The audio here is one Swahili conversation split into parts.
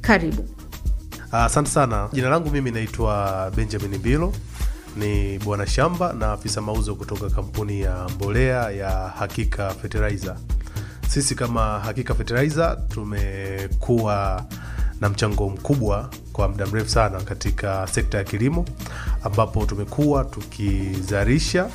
Karibu. Asante sana. Jina langu mimi naitwa Benjamin Mbilo, ni bwana shamba na afisa mauzo kutoka kampuni ya mbolea ya Hakika Fertilizer. Sisi kama Hakika Fertilizer tumekuwa na mchango mkubwa kwa muda mrefu sana katika sekta ya kilimo, ambapo tumekuwa tukizalisha,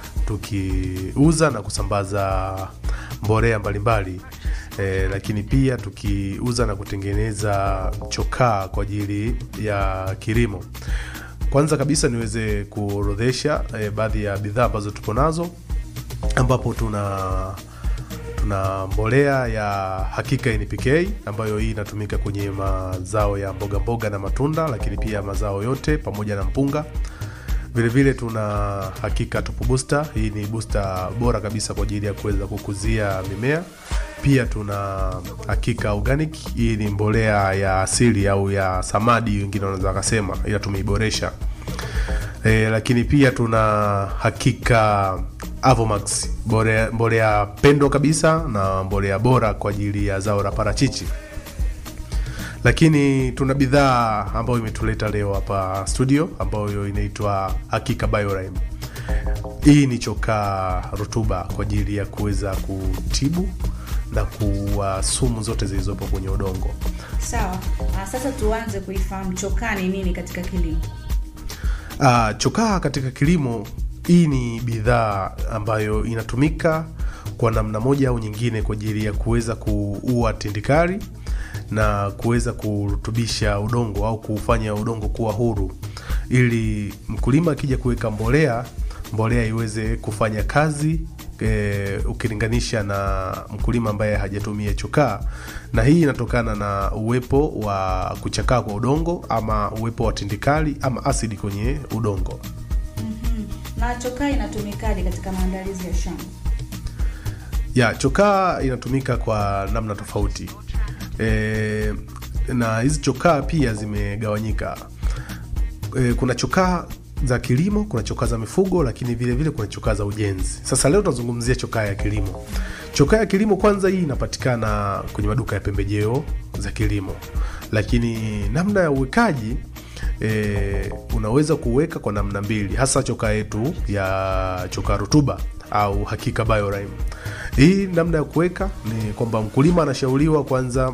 tukiuza na kusambaza mbolea mbalimbali e, lakini pia tukiuza na kutengeneza chokaa kwa ajili ya kilimo. Kwanza kabisa niweze kuorodhesha e, baadhi ya bidhaa ambazo tupo nazo ambapo tuna tuna mbolea ya Hakika NPK ambayo hii inatumika kwenye mazao ya mboga mboga na matunda, lakini pia mazao yote pamoja na mpunga. Vilevile tuna Hakika Top Booster. Hii ni booster bora kabisa kwa ajili ya kuweza kukuzia mimea. Pia tuna Hakika Organic. Hii ni mbolea ya asili au ya samadi, wengine wanaweza wakasema, ila tumeiboresha. E, lakini pia tuna Hakika Avomax, mbolea, mbolea pendwa kabisa na mbolea bora kwa ajili ya zao la parachichi. Lakini tuna bidhaa ambayo imetuleta leo hapa studio ambayo inaitwa Hakika Biorime. Hii ni chokaa rutuba kwa ajili ya kuweza kutibu na kuua sumu zote zilizopo kwenye udongo. Sawa. Ah, sasa tuanze kuifahamu chokaa ni nini katika kilimo. Ah, chokaa katika kilimo, hii ni bidhaa ambayo inatumika kwa namna moja au nyingine kwa ajili ya kuweza kuua tindikali na kuweza kurutubisha udongo au kufanya udongo kuwa huru, ili mkulima akija kuweka mbolea, mbolea iweze kufanya kazi e, ukilinganisha na mkulima ambaye hajatumia chokaa. Na hii inatokana na uwepo wa kuchakaa kwa udongo ama uwepo wa tindikali ama asidi kwenye udongo. Na chokaa inatumikaje katika maandalizi ya shamba? ya chokaa inatumika kwa namna tofauti e, na hizi chokaa pia zimegawanyika e, kuna chokaa za kilimo kuna chokaa za mifugo lakini vile vile kuna chokaa za ujenzi sasa leo tunazungumzia chokaa ya kilimo chokaa ya kilimo kwanza hii inapatikana kwenye maduka ya pembejeo za kilimo lakini namna ya uwekaji e, unaweza kuweka kwa namna mbili hasa chokaa yetu ya chokaa rutuba au hakika biorime hii namna ya kuweka ni kwamba mkulima anashauriwa kwanza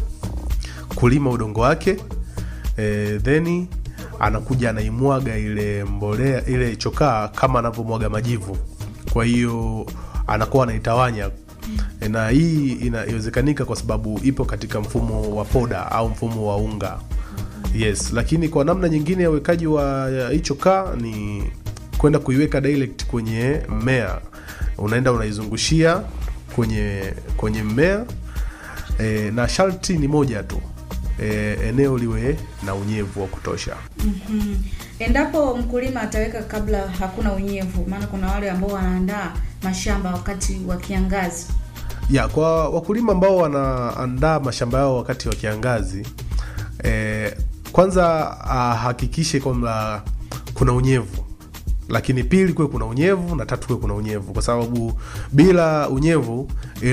kulima udongo wake e, theni anakuja anaimwaga ile mbolea ile chokaa kama anavyomwaga majivu kwa hiyo anakuwa anaitawanya e, na hii inawezekanika kwa sababu ipo katika mfumo wa poda au mfumo wa unga yes lakini kwa namna nyingine ya uwekaji wa hii chokaa ni kwenda kuiweka direct kwenye mmea unaenda unaizungushia kwenye kwenye mmea e, na sharti ni moja tu e, eneo liwe na unyevu wa kutosha Mhm. Endapo mkulima ataweka kabla hakuna unyevu, maana kuna wale ambao wanaandaa mashamba wakati wa kiangazi. ya kwa wakulima ambao wanaandaa mashamba yao wakati wa kiangazi e, kwanza ahakikishe kwamba kuna unyevu lakini pili kuwe kuna unyevu na tatu kuwe kuna unyevu kwa sababu bila unyevu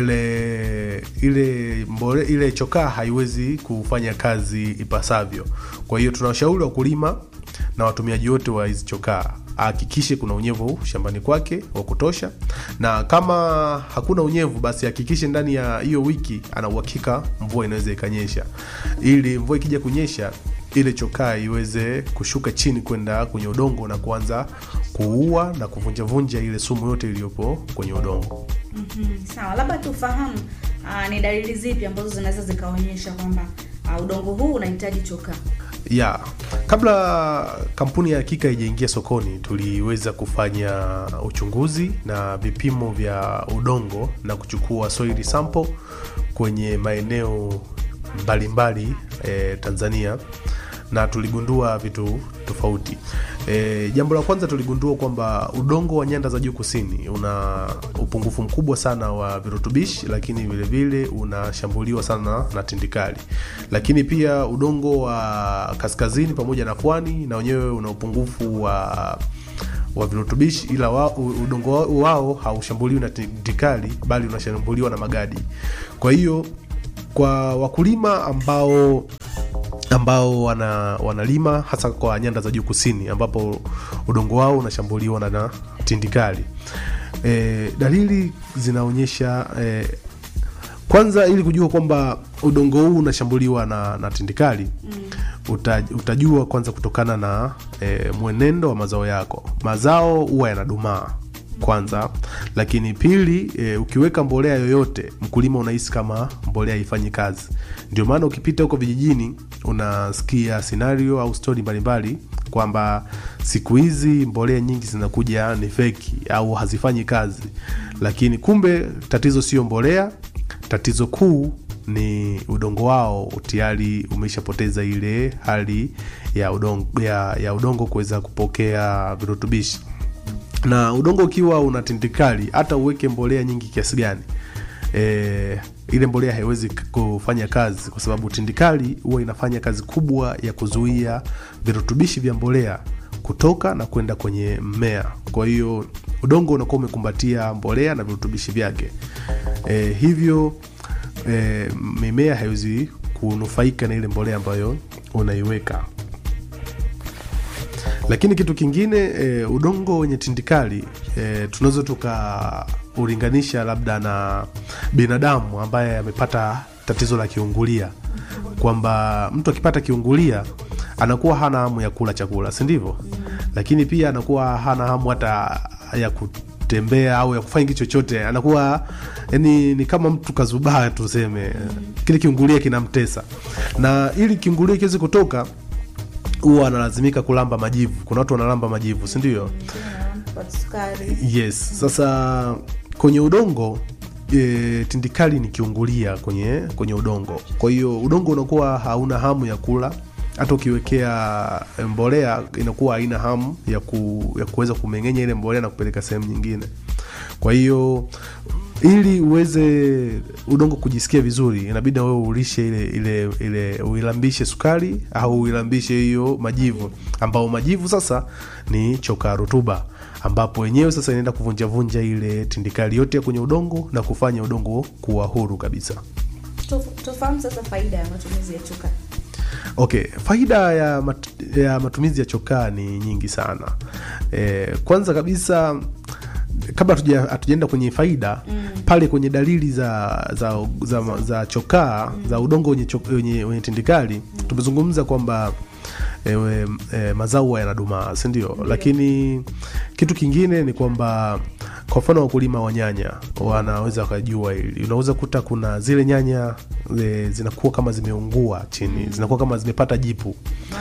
ile ile mbole, ile chokaa haiwezi kufanya kazi ipasavyo kwa hiyo tunawashauri wakulima na watumiaji wote wa hizi chokaa ahakikishe kuna unyevu shambani kwake wa kutosha na kama hakuna unyevu basi hakikishe ndani ya hiyo wiki ana uhakika mvua inaweza ikanyesha ili mvua ikija kunyesha ile chokaa iweze kushuka chini kwenda kwenye udongo na kuanza kuua na kuvunjavunja ile sumu yote iliyopo kwenye udongo Mhm. Sawa, labda tufahamu ah, ni dalili zipi ambazo zinaweza zikaonyesha kwamba ah, udongo huu unahitaji chokaa. ya kabla kampuni ya hakika ijaingia sokoni tuliweza kufanya uchunguzi na vipimo vya udongo na kuchukua soil sample kwenye maeneo mbalimbali e, tanzania na tuligundua vitu tofauti e, jambo la kwanza tuligundua kwamba udongo wa nyanda za juu kusini una upungufu mkubwa sana wa virutubishi lakini vilevile unashambuliwa sana na tindikali lakini pia udongo wa kaskazini pamoja na pwani na wenyewe una upungufu wa wa virutubishi ila wa, udongo wao, wao haushambuliwi na tindikali bali unashambuliwa na magadi kwa hiyo kwa wakulima ambao ambao wana, wanalima hasa kwa nyanda za juu kusini ambapo udongo wao unashambuliwa na, na tindikali. E, dalili zinaonyesha e, kwanza ili kujua kwamba udongo huu unashambuliwa na, na tindikali mm. uta, utajua kwanza kutokana na e, mwenendo wa mazao yako. Mazao huwa yanadumaa kwanza, lakini pili e, ukiweka mbolea yoyote mkulima unahisi kama mbolea haifanyi kazi. Ndio maana ukipita huko vijijini unasikia scenario au stori mbalimbali kwamba siku hizi mbolea nyingi zinakuja ni feki au hazifanyi kazi, lakini kumbe tatizo sio mbolea, tatizo kuu ni udongo wao tayari umeshapoteza ile hali ya udongo, ya, ya udongo kuweza kupokea virutubishi na udongo ukiwa una tindikali hata uweke mbolea nyingi kiasi gani e, ile mbolea haiwezi kufanya kazi kwa sababu tindikali huwa inafanya kazi kubwa ya kuzuia virutubishi vya mbolea kutoka na kwenda kwenye mmea kwa hiyo udongo unakuwa umekumbatia mbolea na virutubishi vyake e, hivyo e, mimea haiwezi kunufaika na ile mbolea ambayo unaiweka lakini kitu kingine e, udongo wenye tindikali e, tunaweza tukaulinganisha labda na binadamu ambaye amepata tatizo la kiungulia kwamba mtu akipata kiungulia anakuwa hana hamu ya kula chakula si ndivyo lakini pia anakuwa hana hamu hata ya kutembea au ya kufanya kitu chochote anakuwa yani ni kama mtu kazubaa tuseme kile kiungulia kinamtesa na ili kiungulia kiwezi kutoka huwa analazimika kulamba majivu kuna watu wanalamba majivu si ndio yes sasa kwenye udongo e, tindikali ni kiungulia kwenye kwenye udongo kwa hiyo udongo unakuwa hauna hamu ya kula hata ukiwekea mbolea inakuwa haina hamu ya, ku, ya kuweza kumeng'enya ile mbolea na kupeleka sehemu nyingine kwa hiyo ili uweze udongo kujisikia vizuri inabidi na wewe ulishe ile ile ile uilambishe sukari au uilambishe hiyo majivu ambao majivu sasa ni chokaa rutuba ambapo wenyewe sasa inaenda kuvunjavunja ile tindikali yote ya kwenye udongo na kufanya udongo kuwa huru kabisa tufahamu sasa faida ya matumizi ya chokaa okay faida ya, mat, ya matumizi ya chokaa ni nyingi sana e, kwanza kabisa kabla hatujaenda kwenye faida mm. pale kwenye dalili za za, za, za chokaa mm. za udongo wenye, wenye, wenye tindikali mm. tumezungumza kwamba e, e, mazao yanadumaa sindio mm. lakini kitu kingine ni kwamba kwa mfano wakulima wa nyanya wanaweza wakajua hili unaweza kuta kuna zile nyanya e, zinakuwa kama zimeungua chini mm. zinakuwa kama zimepata jipu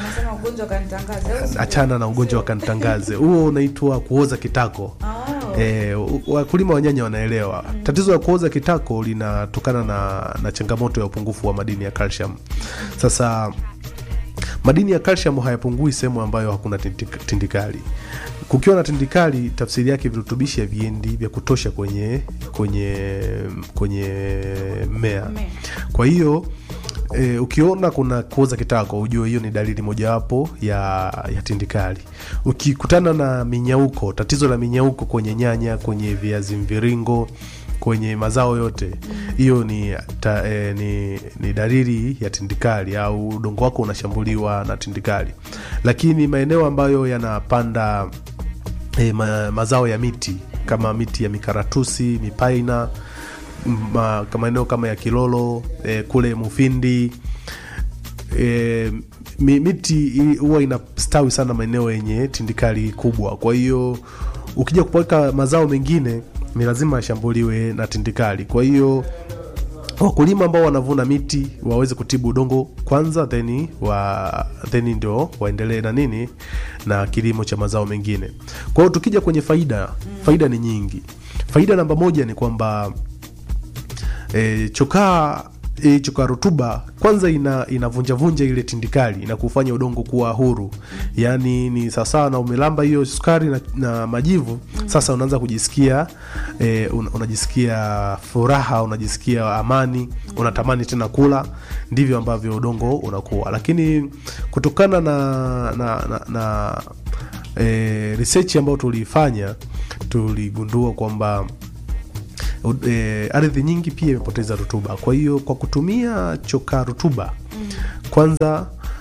achana na ugonjwa wa kanitangaze huo unaitwa kuoza kitako oh. e, wakulima wa nyanya wanaelewa mm. tatizo la kuoza kitako linatokana na, na changamoto ya upungufu wa madini ya calcium sasa madini ya calcium hayapungui sehemu ambayo hakuna tindikali kukiwa na tindikali tafsiri yake virutubishi haviendi vya kutosha kwenye kwenye kwenye mmea kwa hiyo e, ukiona kuna kuoza kitako ujue hiyo ni dalili mojawapo ya, ya tindikali ukikutana na minyauko tatizo la minyauko kwenye nyanya kwenye viazi mviringo kwenye mazao yote hiyo ni, ta, e, ni ni dalili ya tindikali au udongo wako unashambuliwa na tindikali lakini maeneo ambayo yanapanda e, ma, mazao ya miti kama miti ya mikaratusi mipaina ma, maeneo kama ya kilolo e, kule mufindi e, miti huwa inastawi sana maeneo yenye tindikali kubwa kwa hiyo ukija kupaweka mazao mengine ni lazima ashambuliwe na tindikali kwa hiyo wakulima ambao wanavuna miti waweze kutibu udongo kwanza then wa then ndio waendelee na nini na kilimo cha mazao mengine kwa hiyo tukija kwenye faida faida ni nyingi faida namba moja ni kwamba e, chokaa e, chokaa rutuba kwanza ina inavunjavunja ile tindikali na kufanya udongo kuwa huru yaani ni sawasawa na umelamba hiyo sukari na, na majivu sasa unaanza kujisikia e, un, unajisikia furaha unajisikia amani unatamani tena kula ndivyo ambavyo udongo unakuwa lakini kutokana na na, na, na e, research ambayo tuliifanya tuligundua kwamba e, ardhi nyingi pia imepoteza rutuba kwa hiyo kwa kutumia chokaa rutuba mm. kwanza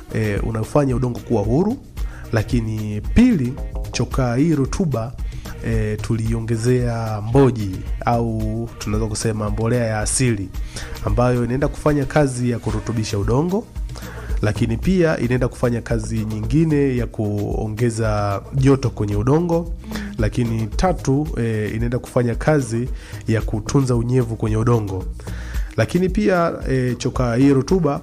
e, unafanya udongo kuwa huru, lakini pili, chokaa hii rutuba e, tuliongezea mboji au tunaweza kusema mbolea ya asili ambayo inaenda kufanya kazi ya kurutubisha udongo lakini pia inaenda kufanya kazi nyingine ya kuongeza joto kwenye udongo lakini tatu e, inaenda kufanya kazi ya kutunza unyevu kwenye udongo lakini pia e, chokaa hii rutuba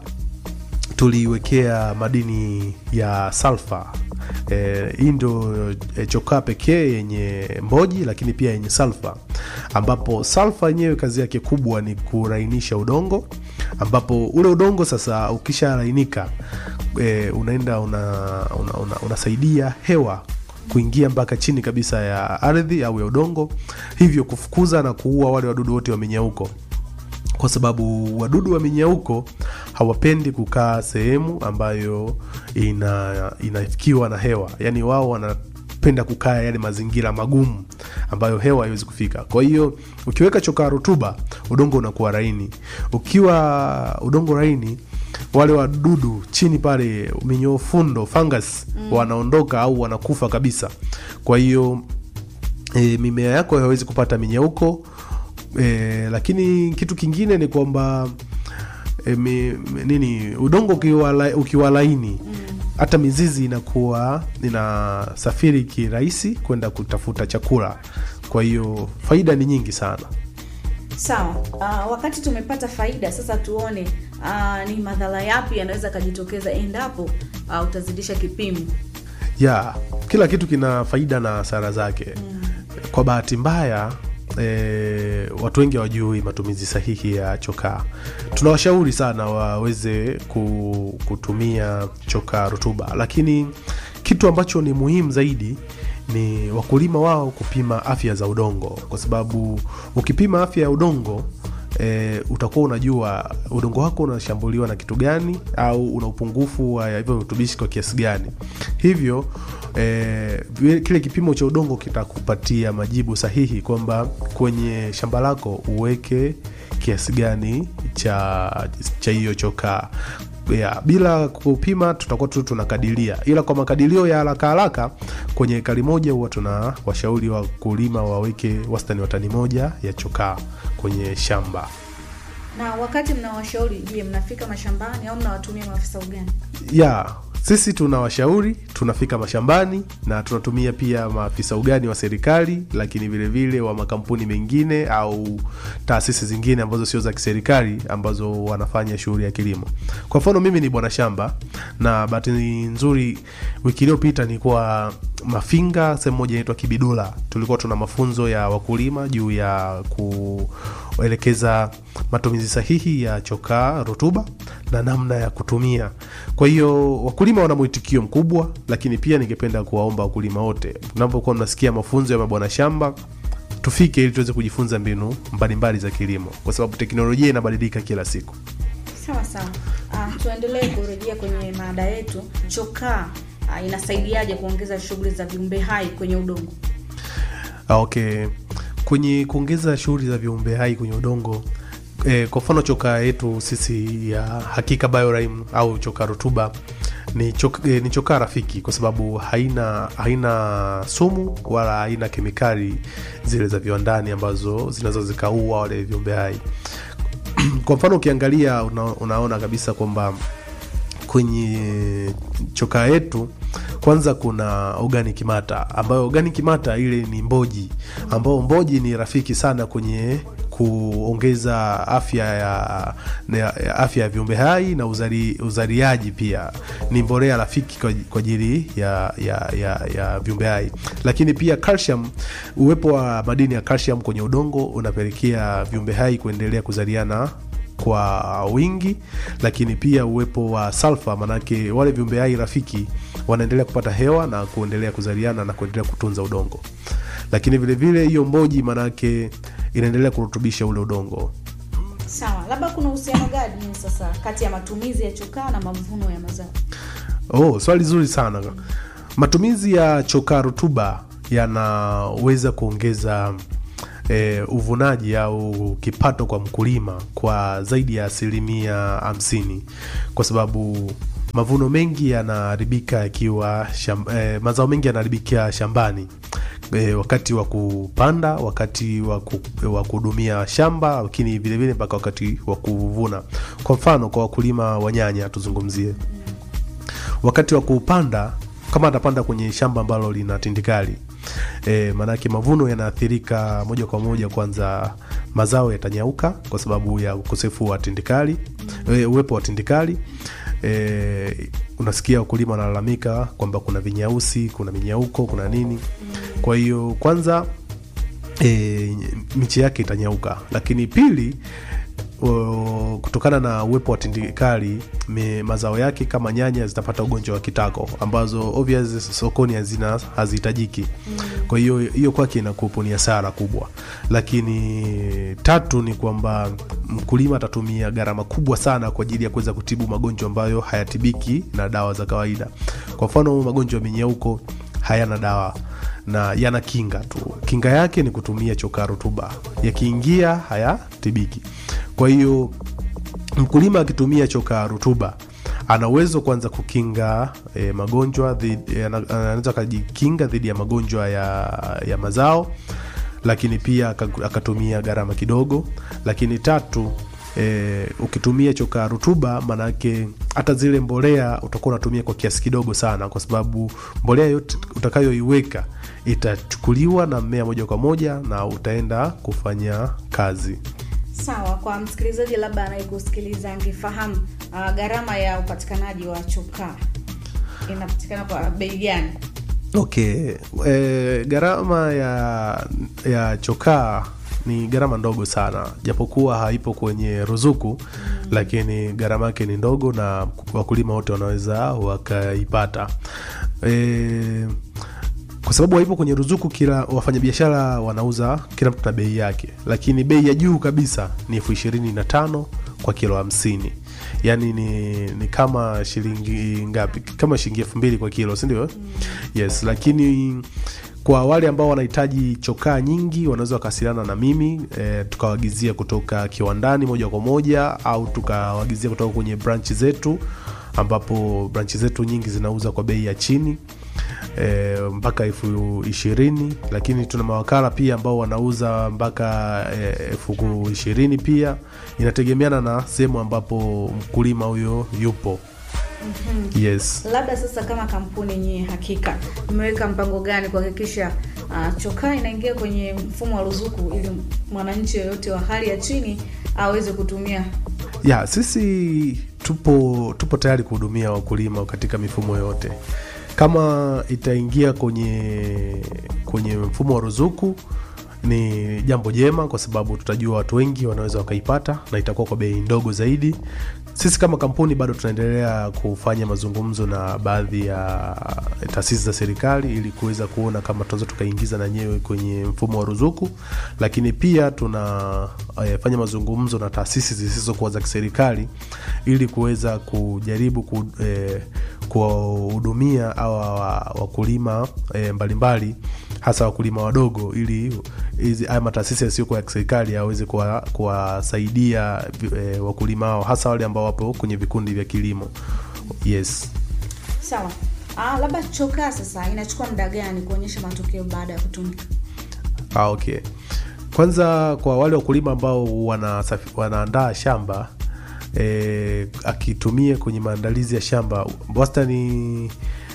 tuliiwekea madini ya salfa e, hii ndo e, chokaa pekee yenye mboji lakini pia yenye salfa ambapo salfa yenyewe kazi yake kubwa ni kurainisha udongo ambapo ule udongo sasa ukishalainika e, unaenda unasaidia una, una, unasaidia hewa kuingia mpaka chini kabisa ya ardhi au ya udongo hivyo kufukuza na kuua wale wadudu wote wa minyauko kwa sababu wadudu wa minyauko hawapendi kukaa sehemu ambayo ina inafikiwa na hewa yaani wao wanapenda kukaa yale mazingira magumu ambayo hewa haiwezi kufika kwa hiyo ukiweka chokaa rutuba udongo unakuwa laini ukiwa udongo laini wale wadudu chini pale minyoo fundo fungus mm. wanaondoka au wanakufa kabisa kwa hiyo e, mimea yako hawezi kupata minyauko e, lakini kitu kingine ni kwamba e, mi, mi- nini udongo ukiwa, la, ukiwa laini hata mizizi inakuwa inasafiri kirahisi kwenda kutafuta chakula kwa hiyo faida ni nyingi sana Sawa. Uh, wakati tumepata faida sasa, tuone uh, ni madhara yapi yanaweza kajitokeza endapo uh, utazidisha kipimo. ya kila kitu kina faida na hasara zake mm. kwa bahati mbaya E, watu wengi hawajui matumizi sahihi ya chokaa tunawashauri sana waweze ku, kutumia chokaa rutuba lakini kitu ambacho ni muhimu zaidi ni wakulima wao kupima afya za udongo kwa sababu ukipima afya ya udongo e, utakuwa unajua udongo wako unashambuliwa na kitu gani au una upungufu wa hivyo virutubishi kwa kiasi gani hivyo e, kile kipimo cha udongo kitakupatia majibu sahihi kwamba kwenye shamba lako uweke kiasi gani cha cha hiyo chokaa ya, bila kupima tutakuwa tu tunakadiria ila kwa makadirio ya haraka haraka kwenye ekari moja huwa tuna washauri wakulima waweke wastani wa tani moja ya chokaa kwenye shamba Na wakati mnawashauri, je, mnafika mashambani au mnawatumia maafisa ugani? ya sisi tunawashauri tunafika mashambani na tunatumia pia maafisa ugani wa serikali lakini vilevile vile wa makampuni mengine au taasisi zingine ambazo sio za kiserikali ambazo wanafanya shughuli ya kilimo kwa mfano mimi ni bwana shamba na bahati nzuri wiki iliyopita nilikuwa mafinga sehemu moja inaitwa kibidula tulikuwa tuna mafunzo ya wakulima juu ya kuelekeza matumizi sahihi ya chokaa rutuba na namna ya kutumia kwa hiyo wakulima wana mwitikio mkubwa lakini pia ningependa kuwaomba wakulima wote mnapokuwa mnasikia mafunzo ya mabwana shamba tufike ili tuweze kujifunza mbinu mbalimbali za kilimo kwa sababu teknolojia inabadilika kila siku Sawa sawa. Uh, tuendelee kurejea kwenye mada yetu. Chokaa uh, inasaidiaje kuongeza shughuli za viumbe hai kwenye udongo? Ah, okay kwenye kuongeza shughuli za viumbe hai kwenye udongo e, kwa mfano chokaa yetu sisi ya hakika biorime au chokaa rutuba ni, chok, e, ni chokaa rafiki kwa sababu haina haina sumu wala haina kemikali zile za viwandani ambazo zinaweza zikaua wale viumbe hai kwa mfano ukiangalia una, unaona kabisa kwamba kwenye chokaa yetu kwanza kuna organic matter ambayo organic matter ile ni mboji ambayo mboji ni rafiki sana kwenye kuongeza afya ya, ya, ya afya ya viumbe hai na uzali, uzaliaji pia ni mbolea rafiki kwa kwa ajili ya, ya, ya, ya viumbe hai lakini pia calcium uwepo wa madini ya calcium kwenye udongo unapelekea viumbe hai kuendelea kuzaliana kwa wingi lakini pia uwepo wa salfa manake wale viumbe hai rafiki wanaendelea kupata hewa na kuendelea kuzaliana na kuendelea kutunza udongo lakini vilevile hiyo mboji manake inaendelea kurutubisha ule udongo Sawa, labda kuna uhusiano gani sasa kati ya matumizi ya chokaa na mavuno ya mazao? oh, swali zuri sana matumizi ya chokaa rutuba yanaweza kuongeza e, uvunaji au kipato kwa mkulima kwa zaidi ya asilimia hamsini kwa sababu mavuno mengi yanaharibika yakiwa sham, eh, mazao mengi yanaharibikia shambani e, wakati wa kupanda, wakati wa ku- wa kuhudumia shamba, lakini vilevile mpaka wakati wa kuvuna. Kwa mfano kwa wakulima wa nyanya tuzungumzie, wakati wa kupanda, kama atapanda kwenye shamba ambalo lina tindikali e, maanake mavuno yanaathirika moja kwa moja. Kwanza mazao yatanyauka kwa sababu ya ukosefu wa tindikali e, uwepo wa tindikali e, unasikia wakulima wanalalamika kwamba kuna vinyausi, kuna minyauko, kuna nini. Kwa hiyo kwanza e, miche yake itanyauka, lakini pili o, kutokana na uwepo wa tindikali me, mazao yake kama nyanya zitapata ugonjwa wa kitako ambazo obvious sokoni hazina hazihitajiki. Kwa hiyo hiyo kwake inakuwa ni hasara kubwa, lakini tatu ni kwamba mkulima atatumia gharama kubwa sana kwa ajili ya kuweza kutibu magonjwa ambayo hayatibiki na dawa za kawaida. Kwa mfano magonjwa ya minyauko hayana dawa na yana kinga tu. Kinga yake ni kutumia chokaa rutuba, yakiingia hayatibiki. Kwa hiyo mkulima akitumia chokaa rutuba ana uwezo kwanza kukinga e, magonjwa dhidi- ana- anaweza akajikinga dhidi ya magonjwa ya, ya mazao, lakini pia aka- akatumia gharama kidogo. Lakini tatu e, ukitumia chokaa rutuba, maanake hata zile mbolea utakuwa unatumia kwa kiasi kidogo sana, kwa sababu mbolea yote utakayoiweka itachukuliwa na mmea moja kwa moja na utaenda kufanya kazi. Sawa, kwa msikilizaji labda anayekusikiliza angefahamu uh, gharama ya upatikanaji wa chokaa inapatikana kwa bei gani? Okay, e, gharama ya, ya chokaa ni gharama ndogo sana, japokuwa haipo kwenye ruzuku lakini gharama yake ni ndogo na wakulima wote wanaweza wakaipata e, kwa sababu haipo kwenye ruzuku. Kila wafanyabiashara wanauza kila mtu na bei yake, lakini bei ya juu kabisa ni elfu ishirini na tano kwa kilo hamsini yaani ni, ni kama shilingi ngapi? Kama shilingi elfu mbili kwa kilo, si ndio? Yes, lakini kwa wale ambao wanahitaji chokaa nyingi wanaweza wakawasiliana na mimi e, tukawagizia kutoka kiwandani moja kwa moja au tukawagizia kutoka kwenye branchi zetu, ambapo branchi zetu nyingi zinauza kwa bei ya chini e, mpaka elfu ishirini lakini tuna mawakala pia ambao wanauza mpaka e, elfu ishirini pia inategemeana na sehemu ambapo mkulima huyo yupo yes Labda sasa, kama kampuni nyie, hakika mmeweka mpango gani kuhakikisha uh, chokaa inaingia kwenye mfumo wa ruzuku ili mwananchi yoyote wa hali ya chini aweze kutumia? ya sisi tupo tupo tayari kuhudumia wakulima katika mifumo yote kama itaingia kwenye kwenye mfumo wa ruzuku ni jambo jema kwa sababu tutajua watu wengi wanaweza wakaipata na itakuwa kwa bei ndogo zaidi sisi kama kampuni bado tunaendelea kufanya mazungumzo na baadhi ya taasisi za serikali ili kuweza kuona kama tunaweza tukaingiza na nyewe kwenye mfumo wa ruzuku lakini pia tunafanya mazungumzo na taasisi zisizokuwa za kiserikali ili kuweza kujaribu ku, eh, kuwahudumia awa wa- wakulima eh, mbalimbali hasa wakulima wadogo ili hizi haya mataasisi yasiyokuwa ya kiserikali yaweze kuwa- kuwasaidia eh, wakulima hao hasa wale ambao wapo kwenye vikundi vya kilimo yes Sawa. Ah, labda chokaa sasa inachukua muda gani kuonyesha matokeo baada ya kutumika? Ah, okay. Kwanza kwa wale wakulima ambao wanasafi- wanaandaa shamba e, akitumia kwenye maandalizi ya shamba wastani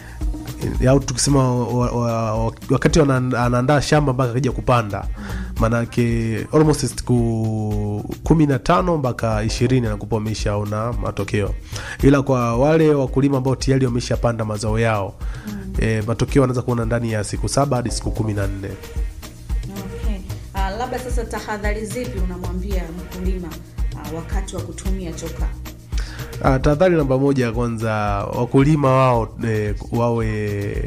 au tukisema wa, wa, wa, wakati wana- anaandaa shamba mpaka akija kupanda maanake almost siku kumi na tano mpaka ishirini anakupa ameshaona matokeo ila kwa wale wakulima ambao tayari wameshapanda mazao yao e, matokeo anaweza kuona ndani ya siku saba hadi siku kumi na nne Okay. Ah, labda sasa tahadhari zipi unamwambia mkulima ah, wakati wa kutumia chokaa? Ah, tahadhari namba moja kwanza wakulima wao e, wawe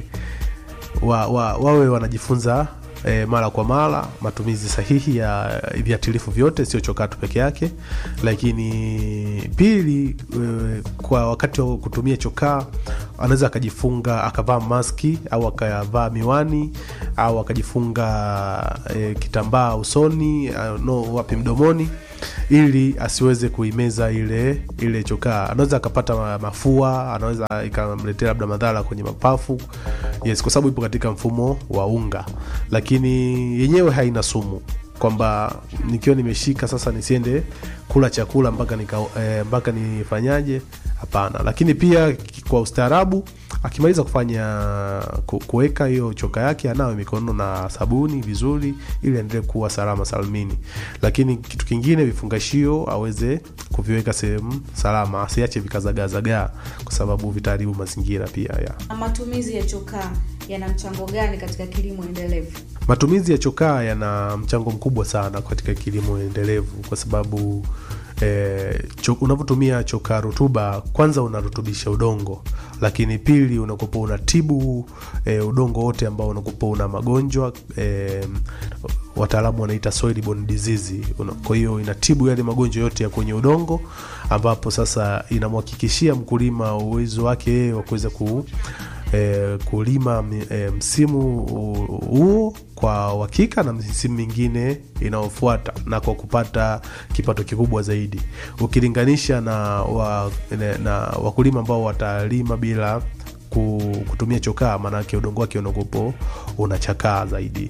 wa, wa, wawe wanajifunza e, mara kwa mara matumizi sahihi ya viatilifu vyote sio chokaa tu peke yake lakini pili e, kwa wakati wa kutumia chokaa anaweza akajifunga akavaa maski au akavaa miwani au akajifunga e, kitambaa usoni uh, no wapi mdomoni ili asiweze kuimeza ile ile chokaa anaweza akapata ma- mafua anaweza ikamletea labda madhara kwenye mapafu yes kwa sababu ipo katika mfumo wa unga lakini yenyewe haina sumu kwamba nikiwa nimeshika sasa nisiende kula chakula mpaka nika, eh, mpaka nifanyaje hapana lakini pia ki- kwa ustaarabu akimaliza kufanya ku- kuweka hiyo choka yake anawe mikono na sabuni vizuri ili aendelee kuwa salama salmini lakini kitu kingine vifungashio aweze kuviweka sehemu salama asiache vikazagaazagaa kwa sababu vitaharibu mazingira pia ya Na matumizi ya chokaa yana mchango gani katika kilimo endelevu? matumizi ya chokaa yana mchango mkubwa sana katika kilimo endelevu kwa sababu eh, cho, unavyotumia chokaa rutuba kwanza unarutubisha udongo lakini pili unakupa unatibu eh, udongo wote ambao unakupa una magonjwa eh, wataalamu wanaita soil borne disease Una- kwa hiyo inatibu yale magonjwa yote ya kwenye udongo ambapo sasa inamhakikishia mkulima uwezo wake yeye wa kuweza ku eh, kulima mi- eh, msimu hu- huo kwa uhakika na misimu mingine inayofuata na kwa kupata kipato kikubwa zaidi ukilinganisha na, wa, na, na wakulima ambao watalima bila ku- kutumia chokaa maanake udongo wake unakopo unachakaa zaidi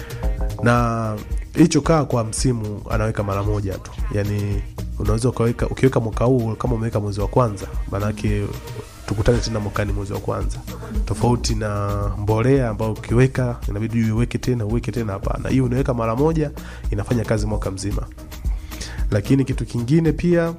na hii chokaa kwa msimu anaweka mara moja tu yani unaweza ukaweka ukiweka mwaka huu kama umeweka mwezi wa kwanza maanake tukutane tena mwakani mwezi wa kwanza tofauti na mbolea ambayo ukiweka inabidi uiweke tena uweke tena hapana hii unaweka mara moja inafanya kazi mwaka mzima lakini kitu kingine pia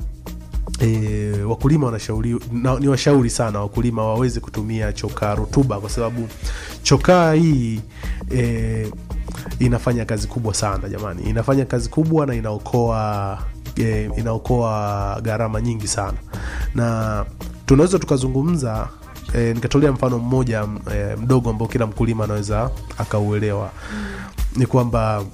E, wakulima wanashauri na, ni washauri sana wakulima waweze kutumia chokaa rutuba kwa sababu chokaa hii e, inafanya kazi kubwa sana jamani inafanya kazi kubwa na inaokoa e, inaokoa gharama nyingi sana na tunaweza tukazungumza e, nikatolea mfano mmoja e, mdogo ambao kila mkulima anaweza akauelewa ni kwamba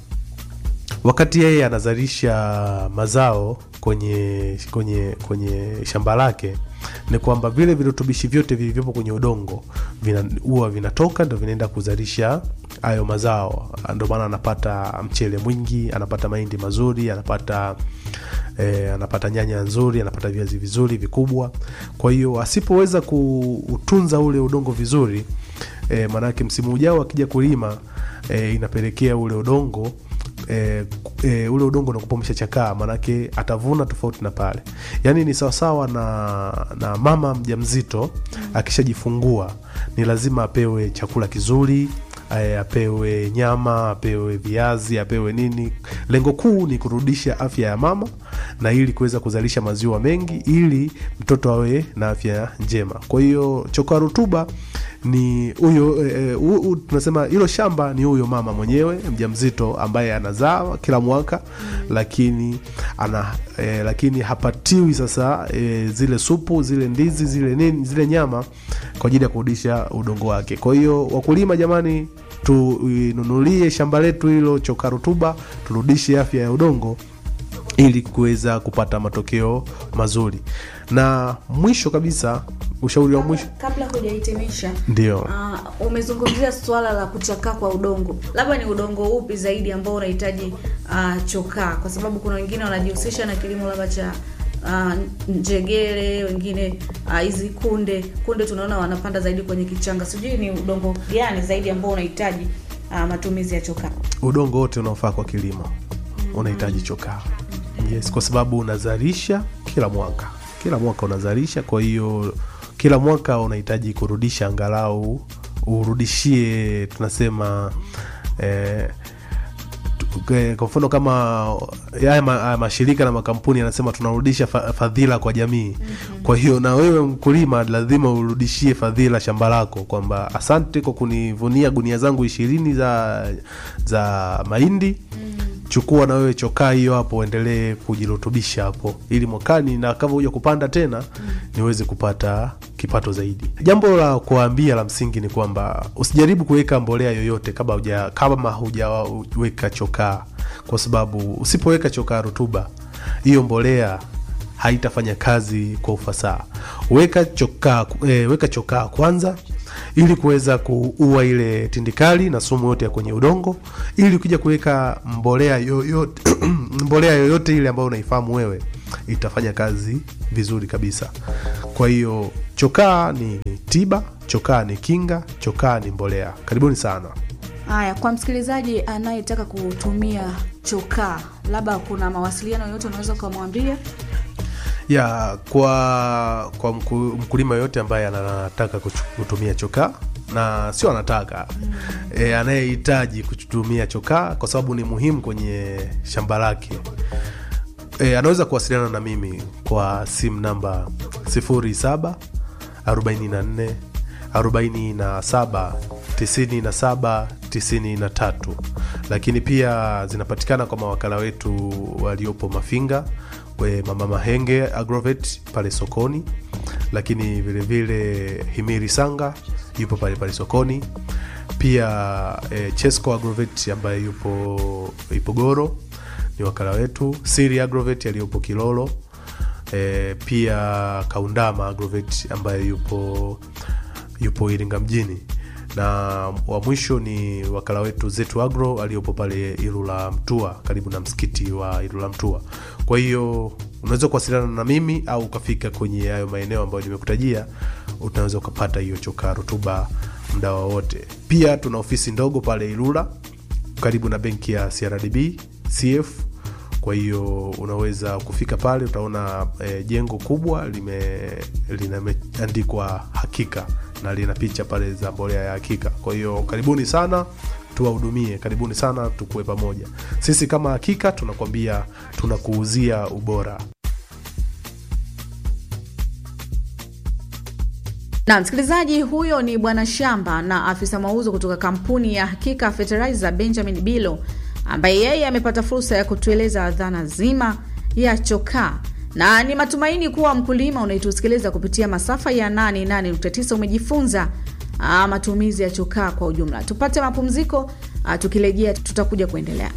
wakati yeye anazalisha mazao kwenye kwenye kwenye shamba lake ni kwamba vile virutubishi vyote vilivyopo kwenye udongo vina- huwa vinatoka ndo vinaenda kuzalisha hayo mazao ndio maana anapata mchele mwingi anapata mahindi mazuri anapata eh, anapata nyanya nzuri anapata viazi vizuri vikubwa kwa hiyo asipoweza kuutunza ule udongo vizuri e, maanake msimu ujao akija kulima e, inapelekea ule udongo e, e, ule udongo unakupa umeshachakaa maanake atavuna tofauti na pale yaani ni sawasawa na, na mama mjamzito akishajifungua ni lazima apewe chakula kizuri e, apewe nyama apewe viazi apewe nini lengo kuu ni kurudisha afya ya mama na ili kuweza kuzalisha maziwa mengi ili mtoto awe na afya njema kwa hiyo chokaa rutuba ni huyo e, hu- hu- tunasema hilo shamba ni huyo mama mwenyewe mjamzito ambaye anazaa kila mwaka lakini ana e, lakini hapatiwi sasa e, zile supu zile ndizi zile nini zile nyama kwa ajili ya kurudisha udongo wake kwa hiyo wakulima jamani tuinunulie shamba letu hilo chokaa rutuba turudishe afya ya udongo ili kuweza kupata matokeo mazuri na mwisho kabisa ushauri wa mwisho Kabla hujahitimisha, ndio uh, umezungumzia swala la kuchakaa kwa udongo. Labda ni udongo upi zaidi ambao unahitaji uh, chokaa? Kwa sababu kuna wengine wanajihusisha na kilimo labda cha uh, njegere, wengine ah, hizi uh, kunde kunde tunaona wanapanda zaidi kwenye kichanga. Sijui ni udongo gani zaidi ambao unahitaji uh, matumizi ya chokaa. udongo wote unaofaa kwa kilimo unahitaji chokaa yes kwa sababu unazalisha kila mwaka kila mwaka unazalisha kwa hiyo kila mwaka unahitaji kurudisha angalau urudishie tunasema eh, tu- eh, kwa mfano kama haya ma, haya mashirika na makampuni yanasema tunarudisha fa, fadhila kwa jamii mm-hmm. kwa hiyo na wewe mkulima lazima urudishie fadhila shamba lako kwamba asante kwa kunivunia gunia zangu ishirini za za mahindi mm chukua na wewe chokaa hiyo hapo uendelee kujirutubisha hapo ili mwakani na kama huja kupanda tena mm. niweze kupata kipato zaidi jambo la kuambia la msingi ni kwamba usijaribu kuweka mbolea yoyote kama huja kama hujaweka chokaa kwa sababu usipoweka chokaa rutuba hiyo mbolea haitafanya kazi kwa ufasaha. Weka chokaa e, weka chokaa kwanza ili kuweza kuua ile tindikali na sumu yote ya kwenye udongo, ili ukija kuweka mbolea yoyote mbolea yoyote ile ambayo unaifahamu wewe itafanya kazi vizuri kabisa. Kwa hiyo chokaa ni tiba, chokaa ni kinga, chokaa ni mbolea. Karibuni sana. Haya, kwa msikilizaji anayetaka kutumia chokaa, labda kuna mawasiliano yoyote unaweza ukamwambia? ya kwa kwa mku, mkulima yoyote ambaye anataka kuchu- kutumia chokaa na sio anataka mm. e, anayehitaji kutumia chokaa kwa sababu ni muhimu kwenye shamba lake e, anaweza kuwasiliana na mimi kwa simu namba 07 44 47 97 93 lakini pia zinapatikana kwa mawakala wetu waliopo Mafinga we Mama Mahenge Agrovet pale sokoni, lakini vilevile vile Himiri Sanga yupo pale pale sokoni, pia e, Chesco Agrovet ambaye yupo Ipogoro ni wakala wetu, Siri Agrovet aliyopo Kilolo, e, pia Kaundama Agrovet ambaye yupo yupo Iringa mjini na wa mwisho ni wakala wetu Zetu Agro aliyopo pale Ilula Mtua, karibu na msikiti wa Ilula Mtua. Kwa hiyo unaweza kuwasiliana na mimi au ukafika kwenye hayo maeneo ambayo nimekutajia, unaweza ukapata hiyo chokaa rutuba muda wowote. Pia tuna ofisi ndogo pale Ilula karibu na benki ya CRDB CF. Kwa hiyo unaweza kufika pale, utaona e, jengo kubwa lime limeandikwa hakika na lina picha pale za mbolea ya hakika. Kwa hiyo karibuni sana tuwahudumie, karibuni sana tukuwe pamoja. Sisi kama hakika tunakwambia tunakuuzia ubora. Na msikilizaji, huyo ni bwana shamba na afisa mauzo kutoka kampuni ya Hakika Fertilizer Benjamin Bilo, ambaye yeye amepata fursa ya kutueleza dhana zima ya chokaa na ni matumaini kuwa mkulima unaitusikiliza kupitia masafa ya 88.9 umejifunza aa, matumizi ya chokaa kwa ujumla. Tupate mapumziko, aa, tukirejea tutakuja kuendelea.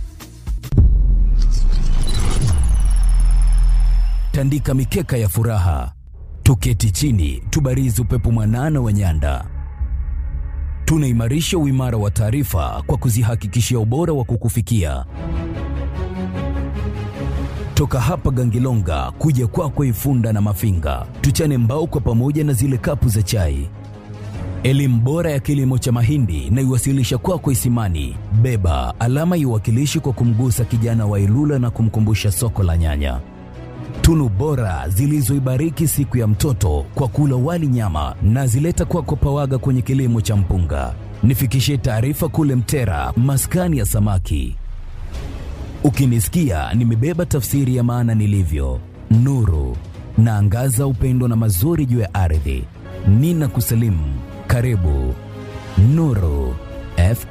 tandika mikeka ya furaha, tuketi chini, tubarizi upepo mwanana wa nyanda. Tunaimarisha uimara wa taarifa kwa kuzihakikishia ubora wa kukufikia toka hapa Gangilonga kuja kwako Ifunda na Mafinga, tuchane mbao kwa pamoja na zile kapu za chai. Elimu bora ya kilimo cha mahindi na iwasilisha kwako Isimani. Beba alama iwakilishi kwa kumgusa kijana wa Ilula na kumkumbusha soko la nyanya. Tunu bora zilizoibariki siku ya mtoto kwa kula wali nyama na zileta kwako Pawaga kwenye kilimo cha mpunga. Nifikishie taarifa kule Mtera, maskani ya samaki. Ukinisikia nimebeba tafsiri ya maana nilivyo, nuru naangaza upendo na mazuri juu ya ardhi. Nina kusalimu, karibu Nuru.